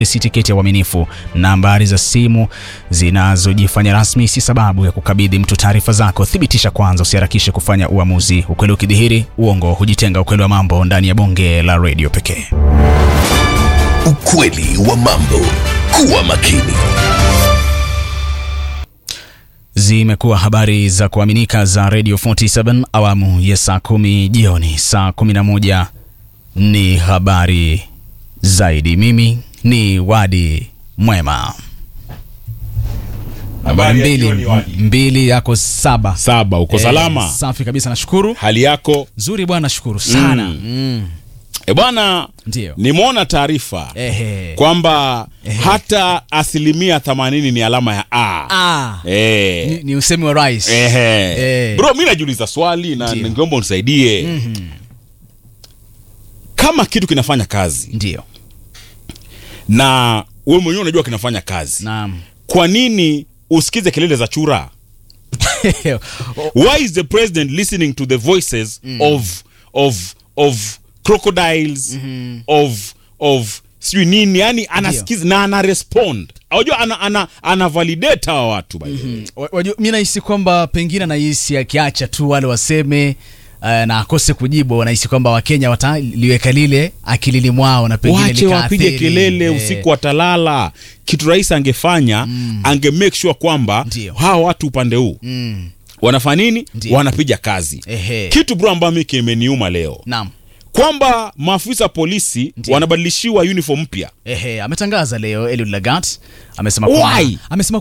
si tiketi ya uaminifu. Nambari za simu zinazojifanya rasmi si sababu ya kukabidhi mtu taarifa zako. Thibitisha kwanza, usiharakishe kufanya uamuzi. Ukweli ukidhihiri, uongo hujitenga. Ukweli wa mambo ndani ya bonge la redio pekee. Ukweli wa mambo. Kuwa makini. Zimekuwa habari za kuaminika za Radio 47 awamu ya saa kumi jioni. Saa 11 ni habari zaidi. Mimi ni Wadi Mwema. Habari ya mbili, jioni, Wadi. mbili yako saba. Saba, uko Eh, salama? Safi kabisa, nashukuru. Hali yako? Nzuri bwana, shukuru sana. Mm. Mm. E bwana, Ndio. nimeona taarifa Ehe. kwamba hata asilimia 80 ni alama ya A. Ah, Eh. ni, ni usemi wa rais. Ehe. Eh. Bro, mi najiuliza swali na Ndio. ningeomba unisaidie. Kama kitu kinafanya kazi Ndio. na wewe mwenyewe unajua kinafanya kazi, Naam. kwa nini usikize kelele za chura? Why is the president listening to the voices of of of crocodiles of of sijui nini, yani anasikiza na ana respond. Unajua ana ana, ana validate hawa watu by the way. Wa- wajua, mi nahisi kwamba pengine anahisi akiacha tu wale waseme uh, na akose kujibu, wanahisi kwamba Wakenya wataliweka lile akilini mwao na pengine Wache wapige likaathiri, kelele eh, usiku watalala. Kitu rais angefanya ange make sure kwamba Ndio. hawa watu upande huu mm, wanafanya nini? Ndio. Wanapiga kazi. ehe. Kitu bro ambayo mimi kimeniuma leo Naam. kwamba maafisa polisi Ndio. wanabadilishiwa uniform mpya. Ehe, ametangaza leo Eliud Lagat amesema Why? kwamba amesema